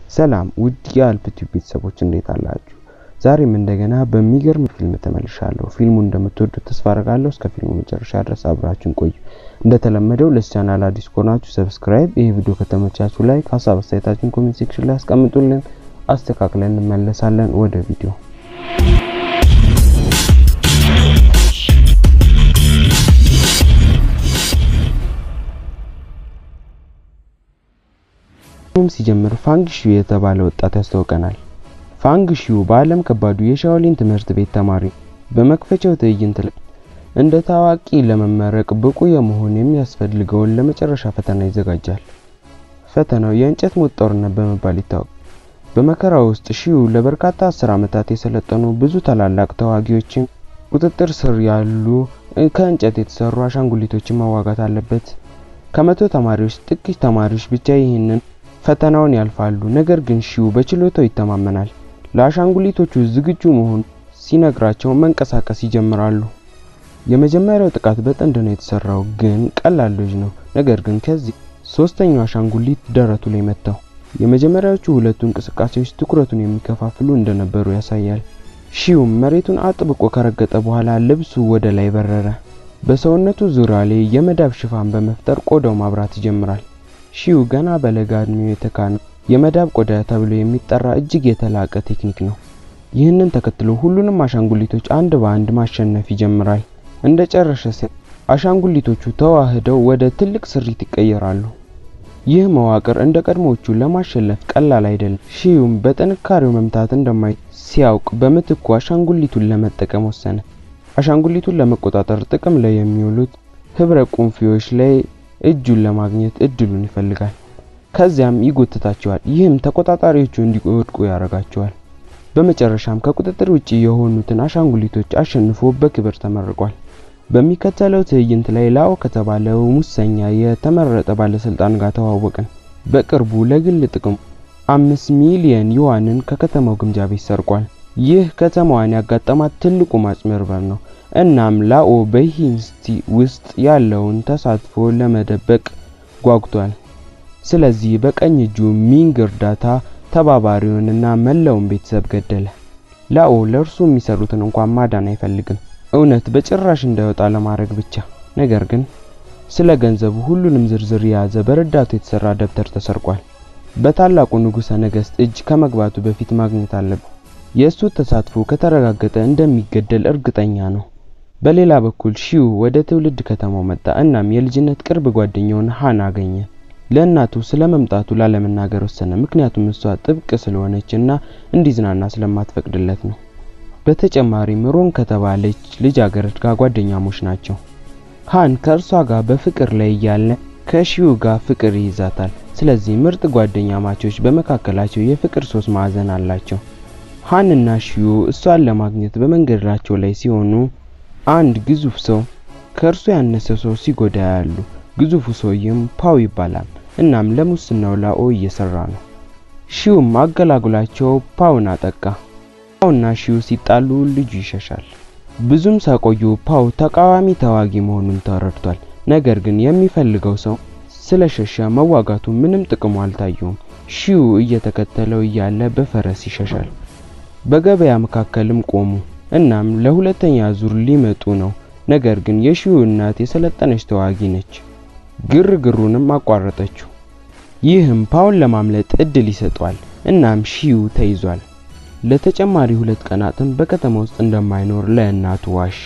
ሰላም ውድ የአልፕ ቲዩብ ቤተሰቦች እንዴት አላችሁ? ዛሬም እንደገና በሚገርም ፊልም ተመልሻለሁ። ፊልሙን እንደምትወዱት ተስፋ አደርጋለሁ። እስከ ፊልሙ መጨረሻ ድረስ አብራችሁን ቆዩ። እንደተለመደው ለዚህ ቻናል አዲስ ከሆናችሁ ሰብስክራይብ፣ ይህ ቪዲዮ ከተመቻችሁ ላይክ፣ ሀሳብ አስተያየታችሁን ኮሜንት ሴክሽን ላይ አስቀምጡልን። አስተካክለን እንመለሳለን ወደ ቪዲዮ ፊልሙም ሲጀምር ፋንግ ሺው የተባለ ወጣት ያስታውቀናል። ፋንግ ሺው በዓለም ከባዱ የሻኦሊን ትምህርት ቤት ተማሪ በመክፈቻው ትዕይንት ላይ እንደ ታዋቂ ለመመረቅ ብቁ የመሆን የሚያስፈልገውን ለመጨረሻ ፈተና ይዘጋጃል። ፈተናው የእንጨት ሞት ጦርነት በመባል ይታወቃል። በመከራ ውስጥ ሺው ለበርካታ አስር ዓመታት የሰለጠኑ ብዙ ታላላቅ ተዋጊዎችን ቁጥጥር ስር ያሉ ከእንጨት የተሰሩ አሻንጉሊቶችን መዋጋት አለበት። ከመቶ ተማሪዎች ጥቂት ተማሪዎች ብቻ ይህንን ፈተናውን ያልፋሉ። ነገር ግን ሺው በችሎታው ይተማመናል። ለአሻንጉሊቶቹ ዝግጁ መሆኑ ሲነግራቸው መንቀሳቀስ ይጀምራሉ። የመጀመሪያው ጥቃት በጥንድ ነው የተሰራው፣ ግን ቀላል ልጅ ነው። ነገር ግን ከዚህ ሶስተኛው አሻንጉሊት ደረቱ ላይ መታው። የመጀመሪያዎቹ ሁለቱ እንቅስቃሴዎች ትኩረቱን የሚከፋፍሉ እንደነበሩ ያሳያል። ሺውም መሬቱን አጥብቆ ከረገጠ በኋላ ልብሱ ወደ ላይ በረረ። በሰውነቱ ዙሪያ ላይ የመዳብ ሽፋን በመፍጠር ቆዳው ማብራት ይጀምራል። ሺው ገና በለጋ እድሜው የተካነው የመዳብ ቆዳ ተብሎ የሚጠራ እጅግ የተላቀ ቴክኒክ ነው። ይህንን ተከትሎ ሁሉንም አሻንጉሊቶች አንድ በአንድ ማሸነፍ ይጀምራል። እንደ ጨረሰ ሲያ አሻንጉሊቶቹ ተዋህደው ወደ ትልቅ ስሪት ይቀየራሉ። ይህ መዋቅር እንደ ቀድሞዎቹ ለማሸነፍ ቀላል አይደለም። ሺውም በጥንካሬው መምታት እንደማይ ሲያውቅ በምትኩ አሻንጉሊቱን ለመጠቀም ወሰነ። አሻንጉሊቱን ለመቆጣጠር ጥቅም ላይ የሚውሉት ህብረ ቁንፊዎች ላይ እጁን ለማግኘት እድሉን ይፈልጋል። ከዚያም ይጎትታቸዋል። ይህም ተቆጣጣሪዎቹ እንዲወድቁ ያደርጋቸዋል። በመጨረሻም ከቁጥጥር ውጪ የሆኑትን አሻንጉሊቶች አሸንፎ በክብር ተመርቋል። በሚከተለው ትዕይንት ላይ ላኦ ከተባለው ሙሰኛ የተመረጠ ባለስልጣን ጋር ተዋወቅን። በቅርቡ ለግል ጥቅሙ አምስት ሚሊየን ዩዋንን ከከተማው ግምጃ ቤት ሰርቋል። ይህ ከተማዋን ያጋጠማት ትልቁ ማጭበርበር ነው። እናም ላኦ በሂንስቲ ውስጥ ያለውን ተሳትፎ ለመደበቅ ጓጉቷል። ስለዚህ በቀኝ እጁ ሚንግ እርዳታ ተባባሪውንና መላውን ቤተሰብ ገደለ። ላኦ ለእርሱ የሚሰሩትን እንኳን ማዳን አይፈልግም፣ እውነት በጭራሽ እንዳይወጣ ለማድረግ ብቻ። ነገር ግን ስለ ገንዘቡ ሁሉንም ዝርዝር የያዘ በረዳቱ የተሰራ ደብተር ተሰርቋል። በታላቁ ንጉሠ ነገሥት እጅ ከመግባቱ በፊት ማግኘት አለበት። የእሱ ተሳትፎ ከተረጋገጠ እንደሚገደል እርግጠኛ ነው። በሌላ በኩል ሺው ወደ ትውልድ ከተማው መጣ። እናም የልጅነት ቅርብ ጓደኛውን ሃን አገኘ። ለእናቱ ስለ መምጣቱ ላለመናገር ወሰነ፣ ምክንያቱም እሷ ጥብቅ ስለሆነች እና እንዲዝናና ስለማትፈቅድለት ነው። በተጨማሪም ሮን ከተባለች ልጃገረድ ጋር ጓደኛሞች ናቸው። ሃን ከእርሷ ጋር በፍቅር ላይ እያለ ከሺው ጋር ፍቅር ይይዛታል። ስለዚህ ምርጥ ጓደኛ ማቾች በመካከላቸው የፍቅር ሶስት ማዕዘን አላቸው። ሃን እና ሺው እሷን ለማግኘት በመንገዳቸው ላይ ሲሆኑ አንድ ግዙፍ ሰው ከእርሱ ያነሰ ሰው ሲጎዳ ያሉ። ግዙፉ ሰውዬም ፓው ይባላል። እናም ለሙስናው ላኦ እየሰራ ነው። ሺውም አገላግሏቸው ፓውን አጠቃ። ፓውና ሺው ሲጣሉ ልጁ ይሸሻል። ብዙም ሳይቆዩ ፓው ተቃዋሚ ተዋጊ መሆኑን ተረድቷል። ነገር ግን የሚፈልገው ሰው ስለሸሸ መዋጋቱ ምንም ጥቅሙ አልታየውም። ሺው እየተከተለው እያለ በፈረስ ይሸሻል። በገበያ መካከልም ቆሙ። እናም ለሁለተኛ ዙር ሊመጡ ነው። ነገር ግን የሺው እናት የሰለጠነች ተዋጊ ነች። ግርግሩንም አቋረጠችው። ይህም ፓውን ለማምለጥ እድል ይሰጠዋል። እናም ሺው ተይዟል። ለተጨማሪ ሁለት ቀናትም በከተማ ውስጥ እንደማይኖር ለእናቱ ዋሸ።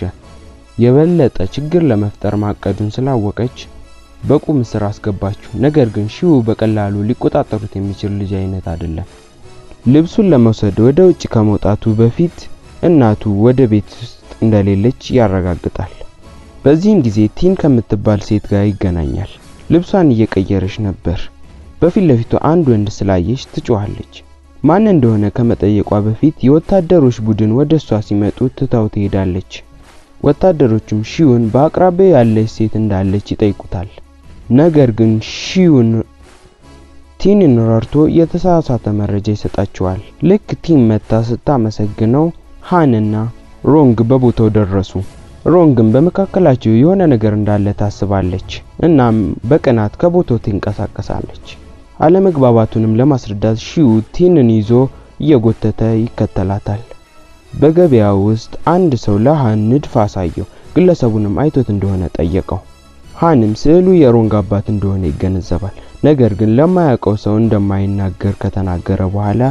የበለጠ ችግር ለመፍጠር ማቀዱን ስላወቀች በቁም እስር አስገባችው። ነገር ግን ሺው በቀላሉ ሊቆጣጠሩት የሚችል ልጅ አይነት አይደለም። ልብሱን ለመውሰድ ወደ ውጭ ከመውጣቱ በፊት እናቱ ወደ ቤት ውስጥ እንደሌለች ያረጋግጣል። በዚህም ጊዜ ቲን ከምትባል ሴት ጋር ይገናኛል። ልብሷን እየቀየረች ነበር። በፊት ለፊቱ አንድ ወንድ ስላየች ትጮኻለች። ማን እንደሆነ ከመጠየቋ በፊት የወታደሮች ቡድን ወደ እሷ ሲመጡ ትታው ትሄዳለች። ወታደሮቹም ሺውን በአቅራቢያው ያለች ሴት እንዳለች ይጠይቁታል። ነገር ግን ሺውን ቲንን ረድቶ የተሳሳተ መረጃ ይሰጣቸዋል። ልክ ቲን መታ ስታመሰግነው ሃንና ሮንግ በቦታው ደረሱ። ሮንግም በመካከላቸው የሆነ ነገር እንዳለ ታስባለች። እናም በቅናት ከቦታው ትንቀሳቀሳለች። አለመግባባቱንም ለማስረዳት ሺው ቲንን ይዞ እየጎተተ ይከተላታል። በገበያ ውስጥ አንድ ሰው ለሃን ንድፍ አሳየው። ግለሰቡንም አይቶት እንደሆነ ጠየቀው። ሃንም ስዕሉ የሮንግ አባት እንደሆነ ይገነዘባል። ነገር ግን ለማያውቀው ሰው እንደማይናገር ከተናገረ በኋላ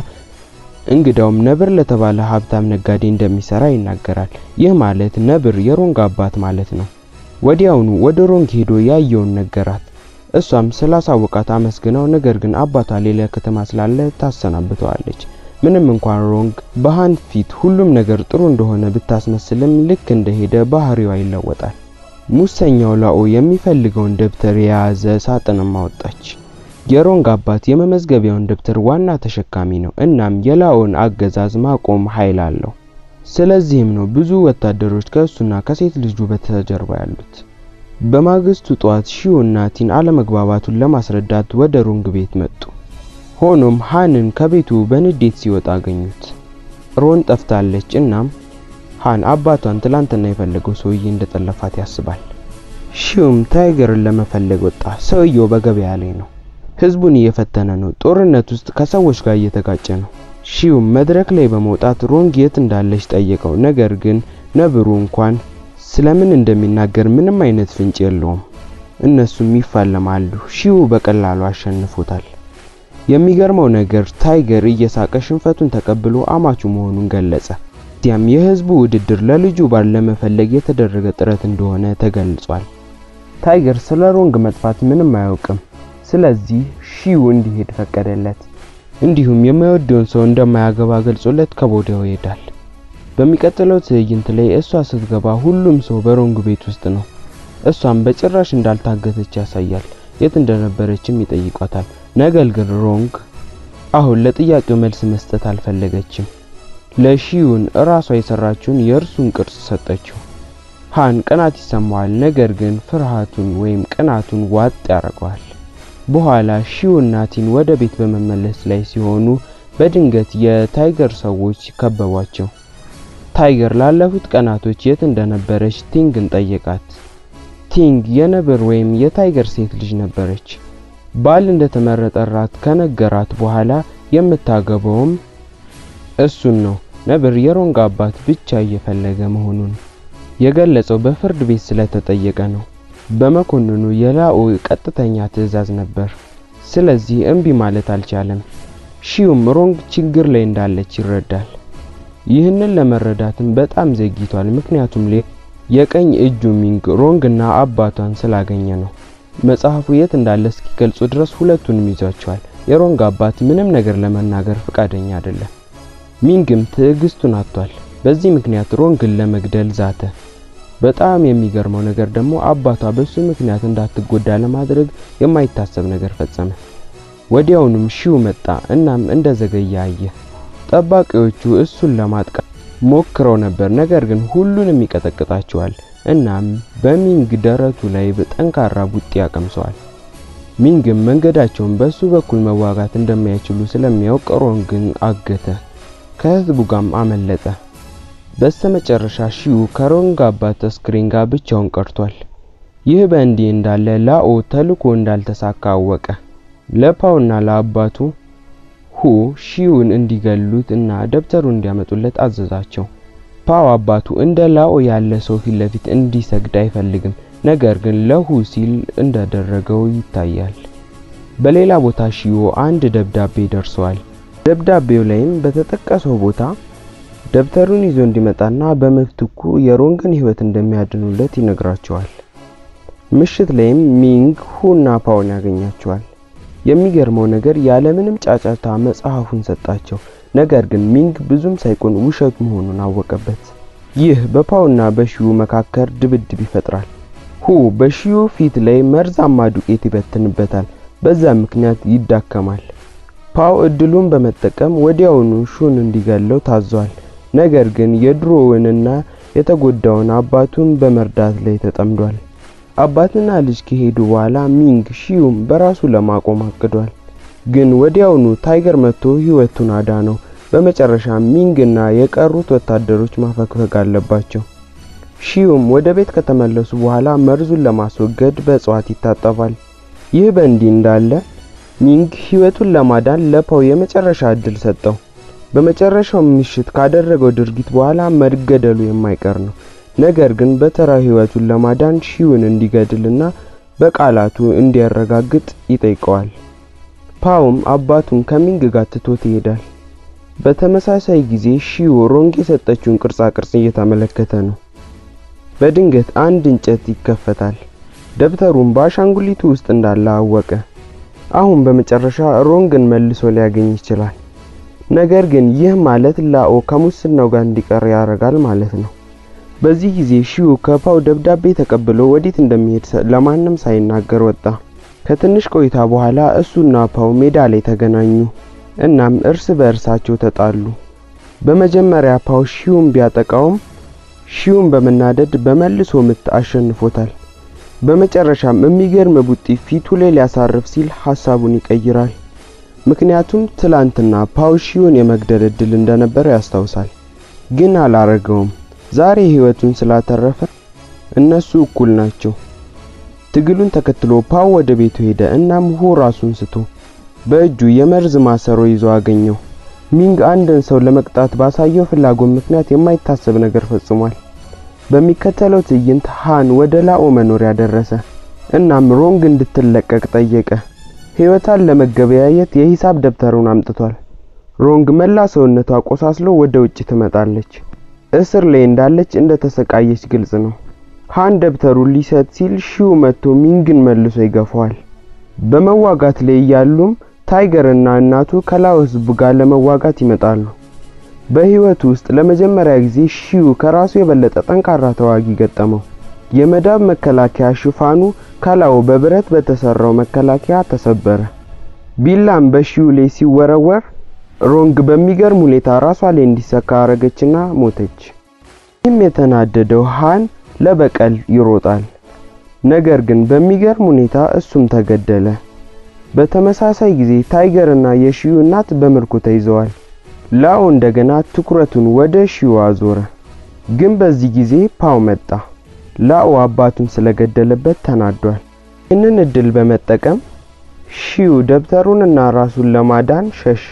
እንግዳውም ነብር ለተባለ ሀብታም ነጋዴ እንደሚሰራ ይናገራል። ይህ ማለት ነብር የሮንግ አባት ማለት ነው። ወዲያውኑ ወደ ሮንግ ሄዶ ያየውን ነገራት። እሷም ስላሳወቃት አመስግነው፣ ነገር ግን አባቷ ሌላ ከተማ ስላለ ታሰናብተዋለች። ምንም እንኳን ሮንግ በሃን ፊት ሁሉም ነገር ጥሩ እንደሆነ ብታስመስልም ልክ እንደሄደ ባህሪዋ ይለወጣል። ሙሰኛው ላኦ የሚፈልገውን ደብተር የያዘ ሳጥንም አወጣች። የሮንግ አባት የመመዝገቢያውን ደብተር ዋና ተሸካሚ ነው። እናም የላኦን አገዛዝ ማቆም ኃይል አለው። ስለዚህም ነው ብዙ ወታደሮች ከእሱና ከሴት ልጁ በስተጀርባ ያሉት። በማግስቱ ጠዋት ሺው እና ቲን አለመግባባቱን ለማስረዳት ወደ ሮንግ ቤት መጡ። ሆኖም ሃንን ከቤቱ በንዴት ሲወጣ አገኙት። ሮን ጠፍታለች። እናም ሃን አባቷን ትላንትና የፈለገው ሰውዬ እንደጠለፋት ያስባል። ሺውም ታይገርን ለመፈለግ ወጣ። ሰውየው በገበያ ላይ ነው። ህዝቡን እየፈተነ ነው። ጦርነት ውስጥ ከሰዎች ጋር እየተጋጨ ነው። ሺውም መድረክ ላይ በመውጣት ሮንግ የት እንዳለች ጠየቀው። ነገር ግን ነብሩ እንኳን ስለምን እንደሚናገር ምንም አይነት ፍንጭ የለውም። እነሱም ይፋለማሉ። ሺው በቀላሉ አሸንፎታል። የሚገርመው ነገር ታይገር እየሳቀ ሽንፈቱን ተቀብሎ አማቹ መሆኑን ገለጸ። እዚያም የህዝቡ ውድድር ለልጁ ባል ለመፈለግ የተደረገ ጥረት እንደሆነ ተገልጿል። ታይገር ስለ ሮንግ መጥፋት ምንም አያውቅም። ስለዚህ ሺው እንዲሄድ ፈቀደለት። እንዲሁም የማይወደውን ሰው እንደማያገባ ገልጾለት ከቦታው ይሄዳል። በሚቀጥለው ትዕይንት ላይ እሷ ስትገባ ሁሉም ሰው በሮንግ ቤት ውስጥ ነው። እሷም በጭራሽ እንዳልታገተች ያሳያል። የት እንደነበረችም ይጠይቋታል። ነገር ግን ሮንግ አሁን ለጥያቄው መልስ መስጠት አልፈለገችም። ለሺውን እራሷ የሰራችውን የእርሱን ቅርጽ ሰጠችው። ሃን ቅናት ይሰማዋል። ነገር ግን ፍርሃቱን ወይም ቅናቱን ዋጥ ያደርገዋል። በኋላ ሺውና ቲን ወደ ቤት በመመለስ ላይ ሲሆኑ በድንገት የታይገር ሰዎች ከበቧቸው። ታይገር ላለፉት ቀናቶች የት እንደነበረች ቲንግን ጠየቃት። ቲንግ የነብር ወይም የታይገር ሴት ልጅ ነበረች። ባል እንደተመረጠራት ከነገራት በኋላ የምታገባውም እሱን ነው። ነብር የሮንግ አባት ብቻ እየፈለገ መሆኑን የገለጸው በፍርድ ቤት ስለተጠየቀ ነው። በመኮንኑ የላኦ ቀጥተኛ ትዕዛዝ ነበር። ስለዚህ እምቢ ማለት አልቻለም። ሺውም ሮንግ ችግር ላይ እንዳለች ይረዳል። ይህንን ለመረዳትም በጣም ዘግይቷል። ምክንያቱም የቀኝ እጁ ሚንግ ሮንግና አባቷን ስላገኘ ነው። መጽሐፉ የት እንዳለ እስኪገልጹ ድረስ ሁለቱንም ይዟቸዋል። የሮንግ አባት ምንም ነገር ለመናገር ፈቃደኛ አይደለም። ሚንግም ትዕግስቱን አጥቷል። በዚህ ምክንያት ሮንግን ለመግደል ዛተ። በጣም የሚገርመው ነገር ደግሞ አባቷ በሱ ምክንያት እንዳትጎዳ ለማድረግ የማይታሰብ ነገር ፈጸመ። ወዲያውኑም ሺው መጣ። እናም እንደዘገየ አየ። ጠባቂዎቹ እሱን ለማጥቃት ሞክረው ነበር፣ ነገር ግን ሁሉንም ይቀጠቅጣቸዋል። እናም በሚንግ ደረቱ ላይ በጠንካራ ቡጢ ያቀምሰዋል። ሚንግም መንገዳቸውን በሱ በኩል መዋጋት እንደማይችሉ ስለሚያውቅ ሮንግን አገተ። ከህዝቡ ጋርም አመለጠ። በስተመጨረሻ ሺው ከሮንግ አባት አስክሬን ጋር ብቻውን ቀርቷል። ይህ በእንዲህ እንዳለ ላኦ ተልኮ እንዳልተሳካ አወቀ። ለፓውና ለአባቱ ሁ ሺውን እንዲገሉት እና ደብተሩን እንዲያመጡለት አዘዛቸው። ፓው አባቱ እንደ ላኦ ያለ ሰው ፊት ለፊት እንዲሰግድ አይፈልግም፣ ነገር ግን ለሁ ሲል እንዳደረገው ይታያል። በሌላ ቦታ ሺዮ አንድ ደብዳቤ ደርሰዋል። ደብዳቤው ላይም በተጠቀሰው ቦታ ደብተሩን ይዞ እንዲመጣና በምትኩ የሮንግን ሕይወት እንደሚያድኑለት ይነግራቸዋል። ምሽት ላይም ሚንግ ሁና ፓውን ያገኛቸዋል። የሚገርመው ነገር ያለምንም ጫጫታ መጽሐፉን ሰጣቸው። ነገር ግን ሚንግ ብዙም ሳይቆን ውሸት መሆኑን አወቀበት። ይህ በፓውና በሺዩ መካከል ድብድብ ይፈጥራል። ሁ በሺዩ ፊት ላይ መርዛማ ዱቄት ይበትንበታል። በዛ ምክንያት ይዳከማል። ፓው እድሉን በመጠቀም ወዲያውኑ ሹን እንዲገለው ታዟል። ነገር ግን የድሮውንና የተጎዳውን አባቱን በመርዳት ላይ ተጠምዷል። አባትና ልጅ ከሄዱ በኋላ ሚንግ ሺዩም በራሱ ለማቆም አቅዷል። ግን ወዲያውኑ ታይገር መጥቶ ህይወቱን አዳነው። በመጨረሻ ሚንግና የቀሩት ወታደሮች ማፈግፈግ አለባቸው። ሺዩም ወደ ቤት ከተመለሱ በኋላ መርዙን ለማስወገድ በእጽዋት ይታጠባል። ይህ በእንዲህ እንዳለ ሚንግ ህይወቱን ለማዳን ለፓው የመጨረሻ እድል ሰጠው። በመጨረሻው ምሽት ካደረገው ድርጊት በኋላ መገደሉ የማይቀር ነው። ነገር ግን በተራው ህይወቱን ለማዳን ሺውን እንዲገድልና በቃላቱ እንዲያረጋግጥ ይጠይቀዋል። ፓውም አባቱን ከሚንግ ጋር ትቶት ይሄዳል። በተመሳሳይ ጊዜ ሺው ሮንግ የሰጠችውን ቅርጻ ቅርጽ እየተመለከተ ነው። በድንገት አንድ እንጨት ይከፈታል። ደብተሩም በአሻንጉሊቱ ውስጥ እንዳለ አወቀ። አሁን በመጨረሻ ሮንግን መልሶ ሊያገኝ ይችላል። ነገር ግን ይህ ማለት ላኦ ከሙስናው ጋር እንዲቀር ያደርጋል ማለት ነው። በዚህ ጊዜ ሺው ከፓው ደብዳቤ ተቀብሎ ወዴት እንደሚሄድ ለማንም ሳይናገር ወጣ። ከትንሽ ቆይታ በኋላ እሱና ፓው ሜዳ ላይ ተገናኙ። እናም እርስ በእርሳቸው ተጣሉ። በመጀመሪያ ፓው ሺውን ቢያጠቃውም ሺውን በመናደድ በመልሶ ምት አሸንፎታል። በመጨረሻም የሚገርም ቡጢ ፊቱ ላይ ሊያሳርፍ ሲል ሀሳቡን ይቀይራል። ምክንያቱም ትላንትና ፓው ሺውን የመግደል እድል እንደነበረ ያስታውሳል። ግን አላረገውም። ዛሬ ህይወቱን ስላተረፈ እነሱ እኩል ናቸው። ትግሉን ተከትሎ ፓው ወደ ቤቱ ሄደ። እናም ሁ ራሱን ስቶ በእጁ የመርዝ ማሰሮ ይዞ አገኘው። ሚንግ አንድን ሰው ለመቅጣት ባሳየው ፍላጎት ምክንያት የማይታሰብ ነገር ፈጽሟል። በሚከተለው ትዕይንት ሃን ወደ ላኦ መኖሪያ ደረሰ። እናም ሮንግ እንድትለቀቅ ጠየቀ። ህይወቷን ለመገበያየት የሂሳብ ደብተሩን አምጥቷል። ሮንግ መላ ሰውነቷ ቆሳስሎ ወደ ውጭ ትመጣለች። እስር ላይ እንዳለች እንደ ተሰቃየች ግልጽ ነው። ሃን ደብተሩን ሊሰጥ ሲል ሺው መጥቶ ሚንግን መልሶ ይገፋዋል። በመዋጋት ላይ እያሉም ታይገር እና እናቱ ከላኦ ህዝብ ጋር ለመዋጋት ይመጣሉ። በህይወቱ ውስጥ ለመጀመሪያ ጊዜ ሺው ከራሱ የበለጠ ጠንካራ ተዋጊ ገጠመው። የመዳብ መከላከያ ሽፋኑ ከላኦ በብረት በተሰራው መከላከያ ተሰበረ። ቢላም በሺው ላይ ሲወረወር ሮንግ በሚገርም ሁኔታ ራሷ ላይ እንዲሰካ አረገችና ሞተች። ይህም የተናደደው ሃን ለበቀል ይሮጣል። ነገር ግን በሚገርም ሁኔታ እሱም ተገደለ። በተመሳሳይ ጊዜ ታይገር እና የሺው እናት በምርኮ ተይዘዋል። ላኦ እንደገና ትኩረቱን ወደ ሺው አዞረ። ግን በዚህ ጊዜ ፓው መጣ። ላኦ አባቱን ስለገደለበት ተናዷል። ይህንን እድል በመጠቀም ሺው ደብተሩንና ራሱን ለማዳን ሸሸ።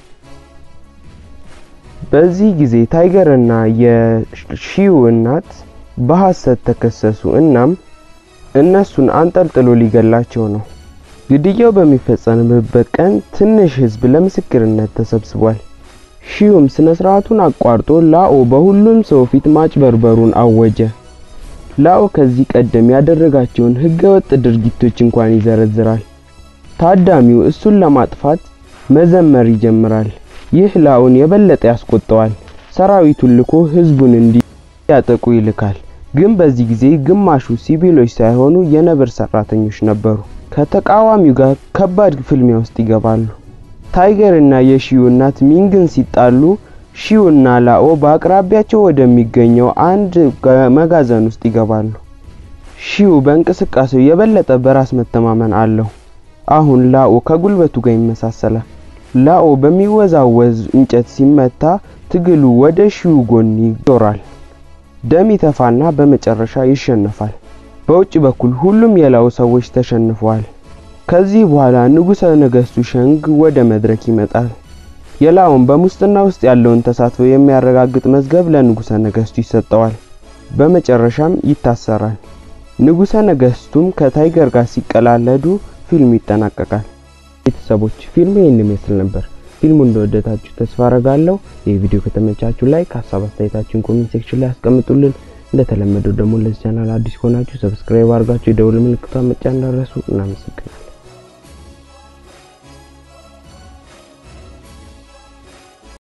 በዚህ ጊዜ ታይገር እና የሺው እናት በሐሰት ተከሰሱ። እናም እነሱን አንጠልጥሎ ሊገላቸው ነው። ግድያው በሚፈጸምበት ቀን ትንሽ ህዝብ ለምስክርነት ተሰብስቧል። ሺውም ስነ ስርዓቱን አቋርጦ ላኦ በሁሉም ሰው ፊት ማጭበርበሩን አወጀ። ላኦ ከዚህ ቀደም ያደረጋቸውን ህገወጥ ድርጊቶች እንኳን ይዘረዝራል። ታዳሚው እሱን ለማጥፋት መዘመር ይጀምራል። ይህ ላኦን የበለጠ ያስቆጠዋል። ሰራዊቱን ልኮ ህዝቡን እንዲያጠቁ ይልካል። ግን በዚህ ጊዜ ግማሹ ሲቪሎች ሳይሆኑ የነብር ሰራተኞች ነበሩ። ከተቃዋሚው ጋር ከባድ ፍልሚያ ውስጥ ይገባሉ። ታይገር እና የሺው እናት ሚንግን ሲጣሉ ሺው እና ላኦ በአቅራቢያቸው ወደሚገኘው አንድ መጋዘን ውስጥ ይገባሉ። ሺው በእንቅስቃሴው የበለጠ በራስ መተማመን አለው። አሁን ላኦ ከጉልበቱ ጋር ይመሳሰላል። ላኦ በሚወዛወዝ እንጨት ሲመታ ትግሉ ወደ ሺው ጎን ይዞራል። ደም ይተፋና በመጨረሻ ይሸነፋል። በውጭ በኩል ሁሉም የላኦ ሰዎች ተሸንፈዋል። ከዚህ በኋላ ንጉሠ ነገሥቱ ሸንግ ወደ መድረክ ይመጣል። የላኦን በሙስና ውስጥ ያለውን ተሳትፎ የሚያረጋግጥ መዝገብ ለንጉሠ ነገሥቱ ይሰጠዋል። በመጨረሻም ይታሰራል። ንጉሠ ነገሥቱም ከታይገር ጋር ሲቀላለዱ ፊልሙ ይጠናቀቃል። ቤተሰቦች ፊልሙ ይህን ይመስል ነበር። ፊልሙ እንደወደዳችሁ ተስፋ አረጋለሁ። ይህ ቪዲዮ ከተመቻችሁ ላይክ፣ ሀሳብ አስተያየታችሁን ኮሜንት ሴክሽን ላይ አስቀምጡልን። እንደተለመደው ደግሞ ለዚህ ቻናል አዲስ ከሆናችሁ ሰብስክራይብ አድርጋችሁ የደውል ምልክቷን መጫን እንዳትረሱ። እናመሰግናለን።